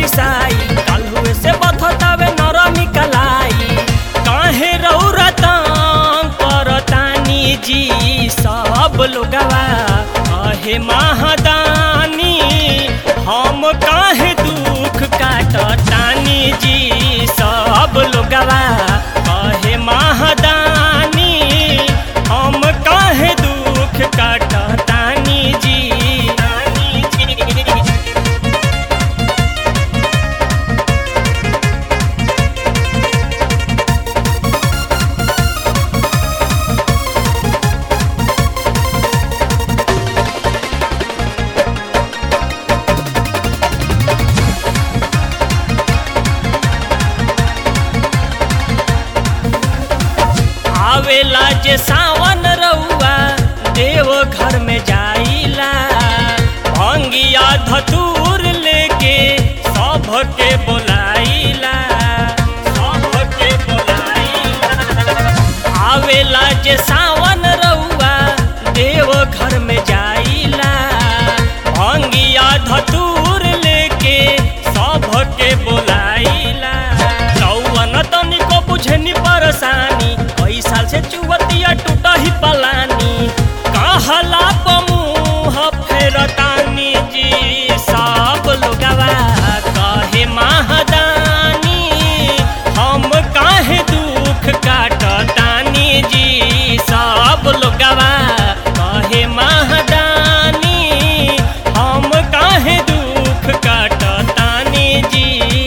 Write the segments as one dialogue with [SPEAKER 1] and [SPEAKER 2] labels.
[SPEAKER 1] पिसाई काल हुए से बथतावे नरमी कलाई काहे रौरा तंग करतानी जी सब लोगवा कहे महादानी हम काहे दुख काटतानी जी सब लोगवा कहे महादानी हम काहे दुख काटतानी जी तानी जी आवेला जे सावन रउआ देव घर में जाइला भंगिया धतूर लेके सबके बोलाइला सबके बोलाइला आवेला जे सावन रउआ देव घर में जाइला भंगिया धतूर लेके सबके बोलाइला रउआ तनिको बुझनी परेशानी कई साल से चुवतिया टूटा ही पलानी कहला पमुह फेरतानी जी सब लोगवा कहे महादानी हम काहे दुख काटतानी जी सब लोगवा कहे महादानी हम काहे दुख काटतानी जी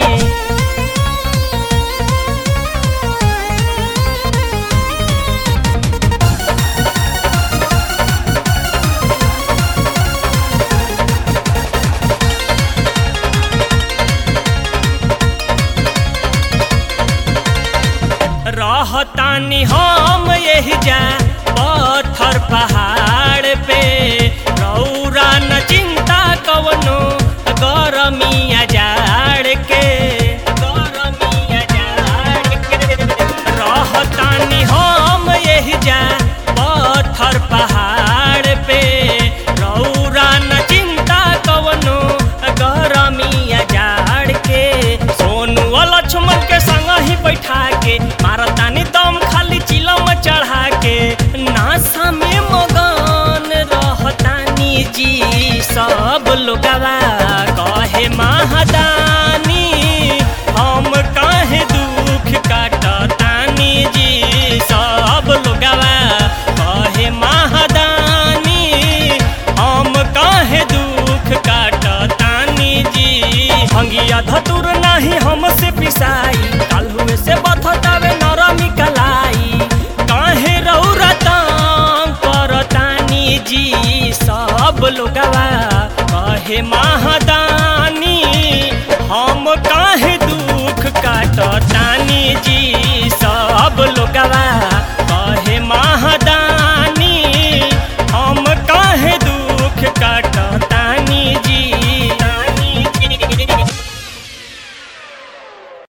[SPEAKER 1] रहतानी हम यही जा पत्थर पहाड़ पे रौरा न चिंता कवनो गरमिया जाड़ के गरमिया जाड़ के रहतानी हम यही जा पत्थर पहाड़ पे रौरा न चिंता कवनो गरमिया जाड़ के सोनू लक्ष्मण के संग ही बैठा के मारतानी दम खाली चिलम चढ़ा के नासा में मगन रहतानी जी सब लोगवा कहे महादानी हम काहे दुख काटतानी जी सब लोगवा कहे महादानी हम काहे दुख काटतानी जी भंगिया धतुर नाही हमसे पिसाई काल हुए से बथतावे नरमी कलाई काहे रौरा तंग करतानी जी सब लोगवा कहे महादा